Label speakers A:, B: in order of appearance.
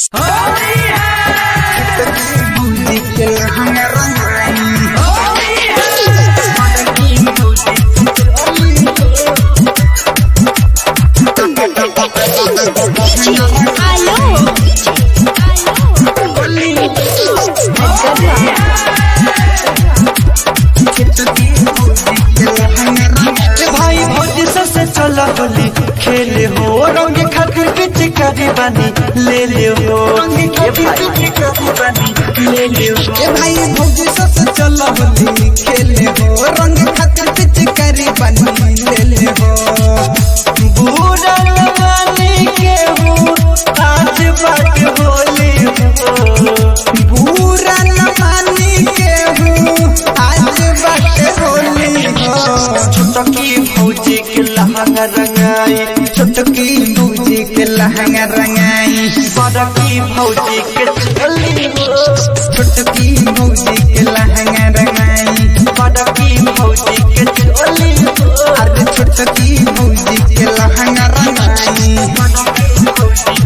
A: भाई भौजी सबसे चल होली खेले हो रंग खातिर पिचकारी बानी ले ले हो रंग खातिर पिचकारी बानी ले ले हो
B: ए भाई भौजी सबसे चल होली खेले हो रंग खातिर पिचकारी बनी ले ले हो
A: बुरा लगाने के हो आज बात होली हो
B: पूरा न मानी के हूँ आज बाटे होली हो
A: छोटकी भौजी के लहंगा रंगाई
B: छोटकी भौजी के लहंगा रंगाई
A: बड़की भौजी के चली हो
B: छोटकी भौजी के लहंगा रंगाई
A: बड़की भौजी के चली हो
B: अरे छोटकी भौजी के लहंगा रंगाई
A: बड़की भौजी